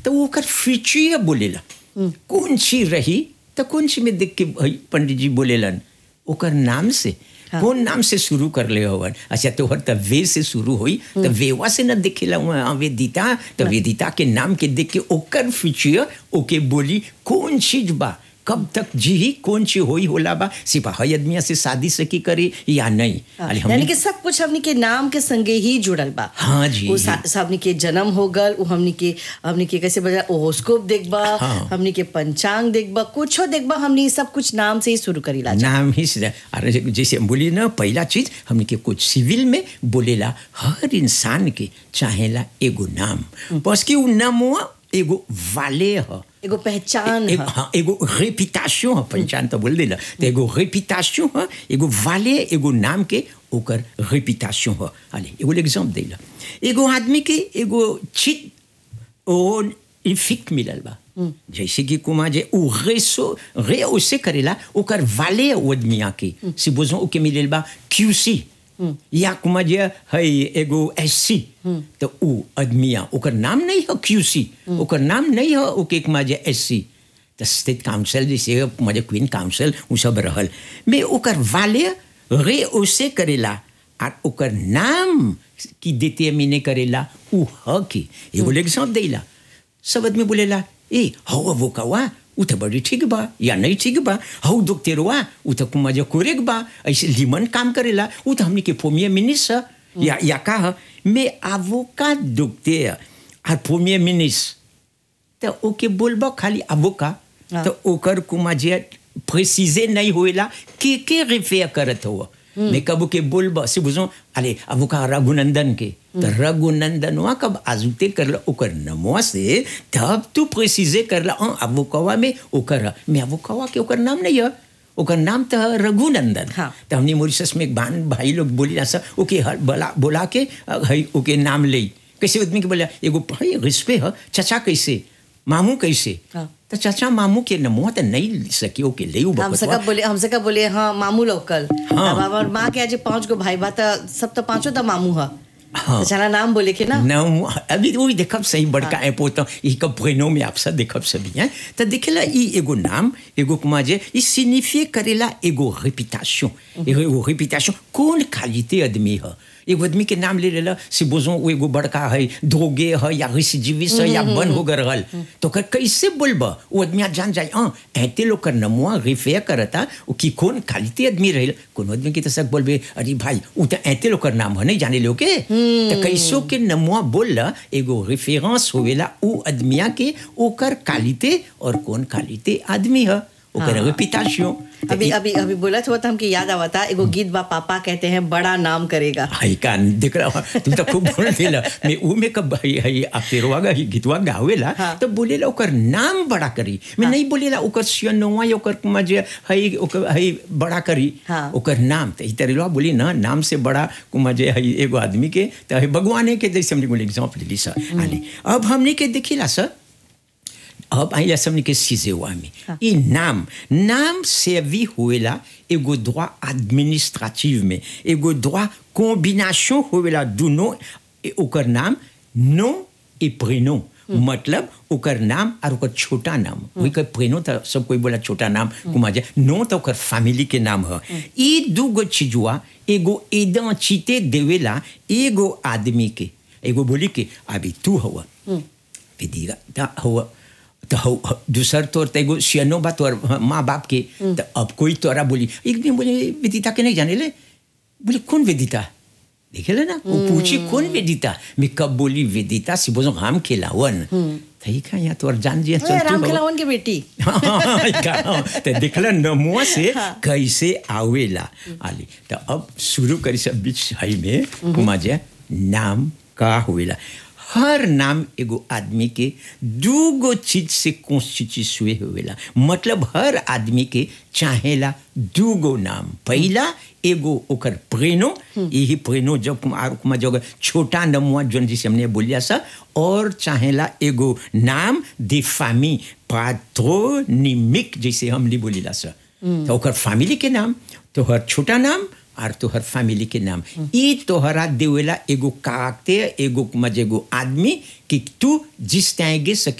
तो वो ओकर फ्यूचर बोलेला कौन सी रही तो कौन सी में देख के भाई पंडित जी बोलेलन ओकर नाम से कौन नाम से शुरू कर ले हवन अच्छा तोहर त वे से शुरू हुई तो वेवा से न देखेला वहाँ वेदिता तो वेदिता के नाम के देख के ओकर फ्यूचर ओके बोली कौन चीज बा कब तक जी ही कौन ची होई होला बा सिपाही आदमिया से शादी से की करे या नहीं अरे हमने- यानी कि सब कुछ हमनी के नाम के संगे ही जुड़ल बा हाँ जी। वो सा- हमनी के जन्म हो गल वो हमनी के हमनी के कैसे बजा ओहोस्कोप देखबा हाँ। हमनी के पंचांग देखबा कुछो देखबा हमनी सब कुछ नाम से ही शुरू करीला नाम ही से अरे जैसे हम बोली ना पहला चीज हमने के कुछ सिविल में बोलेला हर इंसान के चाहेला एगो नाम बस कि उ नामुआ एगो वाले ह एगो पहचान एगो ह हाँ एगो रेपिटेशन है पहचान तो बोल देला तो एगो रेपिटेशन है एगो वाले एगो नाम के ओकर रेपिटेशन है अरे एगो एग्जाम्पल देला एगो आदमी के एगो चित ओ इफिक मिलल बा जैसे कि कुमा जे उ रेसो रे ओसे करेला ओकर वाले आदमिया के से बोझो ओके मिलल बा क्यूसी या कुमा जे है एगो एससी तो उ आदमिया ओकर नाम नहीं है क्यूसी ओकर नाम नहीं है ओके कुमा जे एससी तो स्टेट काउंसिल जैसे मजे क्वीन काउंसिल उ सब रहल में ओकर वाले रे ओसे करेला और ओकर नाम की देते मीने करेला उ ह के एगो एग्जाम्पल देला सब आदमी बोलेला ए हौ वो कवा उ तो बड़ी ठीक बा या नहीं ठीक बा हौ दुखतेरवा उ तो मजा कोरेक बा ऐसे लिमन काम करेला उ तो हमने के पोमिया मिनिस ह, या या का ह, में आवोका दुखते और पोमिया मिनिस तो ओके बोलबा खाली अबोका हाँ। तो ओकर कुमा जे प्रेसिजे नहीं होएला के के रेफेर करत हो मैं कब के बोलबा से बुझो अरे अबोका रघुनंदन के तो रघुनंदन वहाँ कब आजुते करला ओकर नमवा से तब तू प्रेसिजे करला हाँ अबोकवा में ओकर ह। मैं अबोकवा के ओकर नाम नहीं है ओकर नाम तो है रघुनंदन हाँ। तो हमने मॉरिशस में एक बहन भाई लोग बोली ना सर ओके हर बोला बोला के अ, हई ओके नाम ले कैसे आदमी के बोला एगो भाई रिश्ते है चचा कैसे मामू कैसे हाँ। तो चाचा मामू के नमुआ तो नहीं सकी ओके ले उ हमसे बकतवा का बोले हमसे का बोले हाँ मामू लोकल हाँ। अब हमार माँ के आज पांच गो भाई बा त सब तो पांचों तो मामू ह हाँ। तो चला नाम बोले के ना नाम अभी वो भी देखब सही बड़का ऐप होता ई कब प्रेनो में आप सब देखब सभी हैं तो देखेला ई एगो नाम एगो कुमा जे ई सिग्निफिए करेला एगो रेपिटेशन एगो रेपिटेशन कौन क्वालिटी आदमी है एगो आदमी के नाम ले लेला से बोझो वो एगो बड़का है धोगे है या रिसिजिविस है या बन हो गए रहल तो कर कैसे बोलबा वो आदमी आज जान जाए हाँ ऐते लोग कर नमुआ रिफेयर करता वो की कौन क्वालिटी आदमी रहे कौन आदमी की तो सब बोलबे अरे भाई वो तो ऐते लोग कर नाम है नहीं जाने लोग के तो कैसो के नमुआ बोलला एगो रेफरेंस होवेला उ आदमिया के ओकर क्वालिटी और कौन क्वालिटी आदमी है ओकर हाँ। रेपुटेशन अभी अभी अभी बोला था तो हमके याद आवा था एगो गीत बा पापा कहते हैं बड़ा नाम करेगा हाई कान देख रहा हूँ तुम तो खूब बोल देला मैं ऊ में कब हई हई अपेरवा गा ही गीतवा गावेला हाँ। तो बोलेला ओकर नाम बड़ा करी मैं नहीं बोलेला ओकर सियनवा या ओकर कुमा जे हई ओकर हई बड़ा करी हाँ। ओकर नाम तो ई तरह बोली ना नाम से बड़ा कुमा जे हई एगो आदमी के तो हई भगवान के जैसे हमने बोले एग्जाम्पल ली सर आली अब हमने के देखिला सर अब आइला सबने के सीजेवा में ये नाम नाम सेवी होएला एगो droit administrative में एगो droit combination होएला दुनो ए- ओकर नाम नो ए प्रेनो मतलब ओकर नाम और ओकर छोटा नाम वही कर प्रेनो तो सब कोई बोला छोटा नाम कुमा जा नो तो ओकर फैमिली के नाम है ये दूगो चीजुआ एगो इडेंटिटी देवेला एगो आदमी के एगो बोली के अभी तू हुआ विधिगा ता हुआ तो हौ हौ- दूसर तोर तो एगो सियनो बा तोर माँ बाप के तो अब कोई तोरा बोली एक दिन बोले विदिता के नहीं जाने ले बोले कौन वेदिता देखे ले ना वो पूछी कौन वेदिता मैं कब बोली वेदिता से बोलो हम खिलावन थई का यहाँ तोर जान जिया ए, चल राम तू खिलावन के बेटी तो देखला नमुआ से कैसे आवेला आली तो अब शुरू करी सब बीच हई में कुमा जे नाम का होवेला हर नाम एगो आदमी के दूगो चीज से कॉन्स्टिट्यूए होवेला मतलब हर आदमी के चाहेला दूगो नाम पहला एगो ओकर प्रेनो यही प्रेनो जब कुम- आर कुमा जब छोटा नमुआ जोन जिसे हमने बोलिया सा और चाहेला एगो नाम दे फामी पाट्रोनिमिक जैसे हमने बोलिला सा तो ओकर फैमिली के नाम तोहर छोटा नाम और तोहर फैमिली के नाम ई तोहरा देवेला एगो काकते एगो मजे एगो आदमी कि तू जिस टाइगे सकी